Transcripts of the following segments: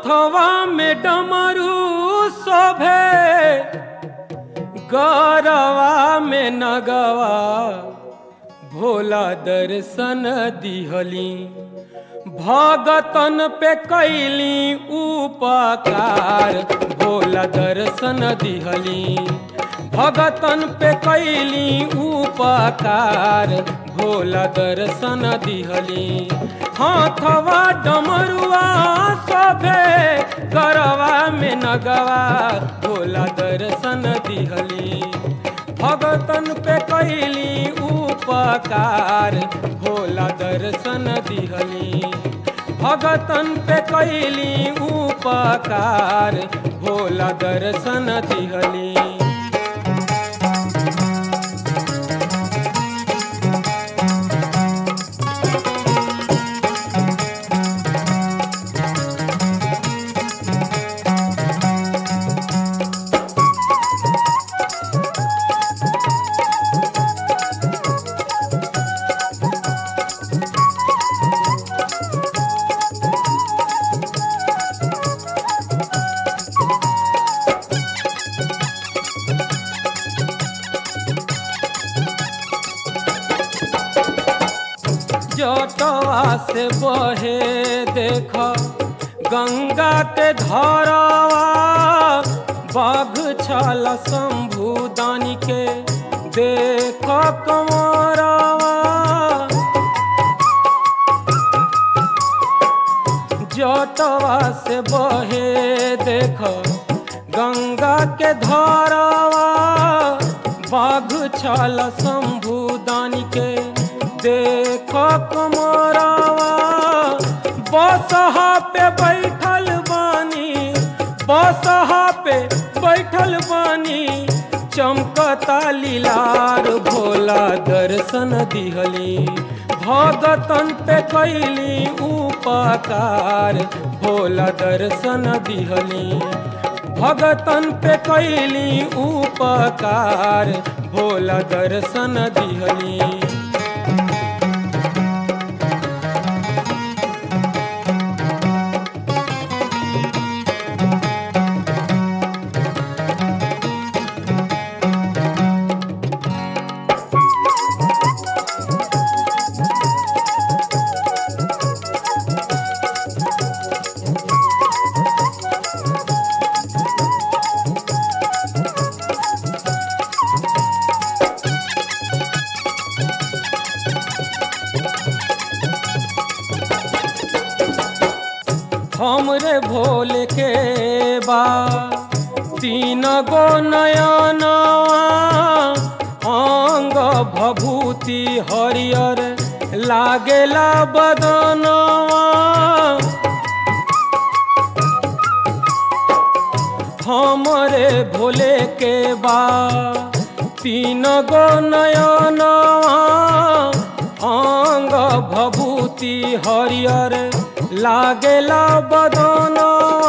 हाथवा में डमरू शोभे गौरवा में नगवा भोला दर्शन दिहली भगतन पे कैली उपकार भोला दर्शन दिहली भगतन पे कैली उपकार भोला दर्शन दिहली हाथवा डमरुआ सभे गरवा में नगवा भोला दर्शन दिहली भगतन पे कैली उपकार भोला दर्शन दिहली भगतन पे कैली उपकार भोला दर्शन दिहली जटवा से बहे देख गंगा के धरवा बाघ छल शंभु दानी के देख कमरवा जटवा से बहे देख गंगा के धरवा बाघ छल शंभु दानी के देख कमरवा बसहा पे बैठल बानी बसहा पे बैठल बानी चमकता लीलार भोला दर्शन दिहली भगतन पे कैली उपकार भोला दर्शन दिहली भगतन पे कैली उपकार भोला दर्शन दिहली हमरे भोले के बा तीन गो नयनवा अंग भभूति हरियर लागेला बदनवा हमरे भोले के बा तीन गो नयनवा अंग भभूति हरियर लागेला बदनवा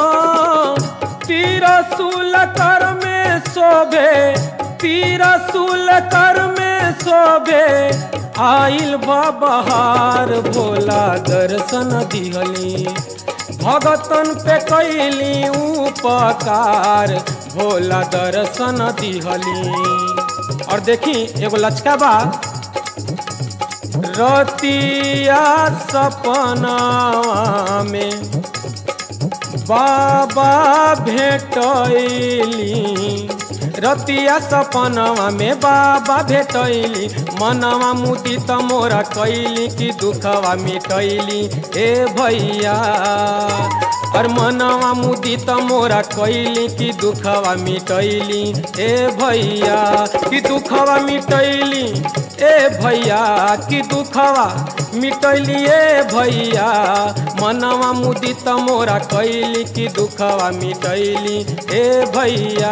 तीरसूल कर में शोभे तीरसूल कर में शोभे आइल बहार भोला दर्शन दिहली भगतन पे कैली उपकार भोला दर्शन दिहली और देखी एगो लचका बा रतिया सपनावा में बाबा भेटैली रतिया सपनवा में बाबा भेटैली मनवा मुदी त मोरा कैली कि दुखवा मिटैली ए भैया और मनवा मुदी त मोरा कैली कि दुखवा मिटैली ए भैया कि दुखवा मिटैली ए भैया कि दुखवा मिटैली ए भैया मनवा मुदी त मोरा कैली कि दुखवा मिटैली ए भैया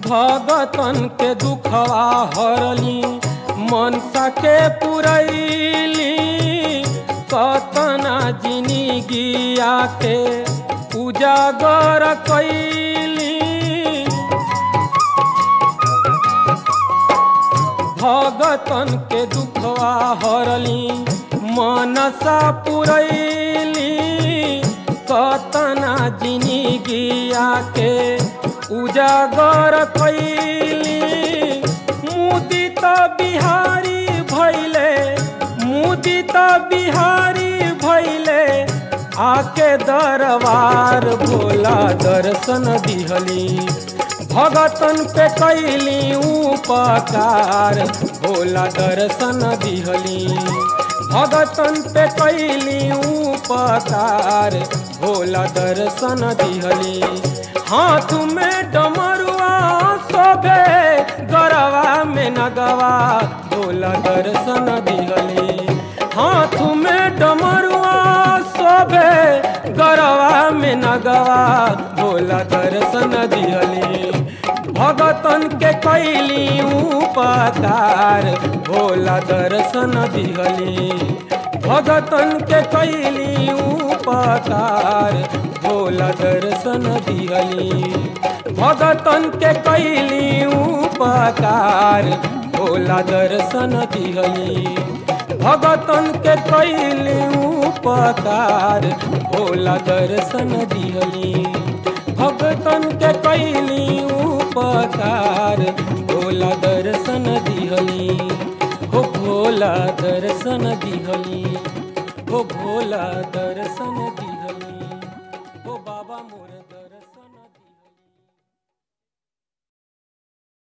भगतन के दुखवा हरली मनसा के पुरैली कतना जिंदगिया के उजागर कैली भगतन के दुखवा हरली मनसा पुरैली कतना जिंदगिया के उजागर कैली मुदित बिहारी भैले मुदित बिहारी भैले आके दरबार भोला दर्शन दिहली भगतन पे कैली उपकार भोला दर्शन दिहली भगतन पे कैली उपकार भोला दर्शन दिहली हाथ में डमरुआ सोभे गरवा में नगवा भोला दर्शन दिहली हाथ में डमरुआ सोभे गरवा में नगवा भोला दर्शन दिहली भगतन के कैली उपकार भोला दर्शन दिहली भगतन के कैली उपकार भोला दर्शन दिहली भगतन के कैली उपकार भोला दर्शन दिहली भगतन के कैली उपकार भोला दर्शन दिहली भगतन के कैली उपकार भोला दर्शन दिहली हो भोला दर्शन दिहली हो भोला दर्शन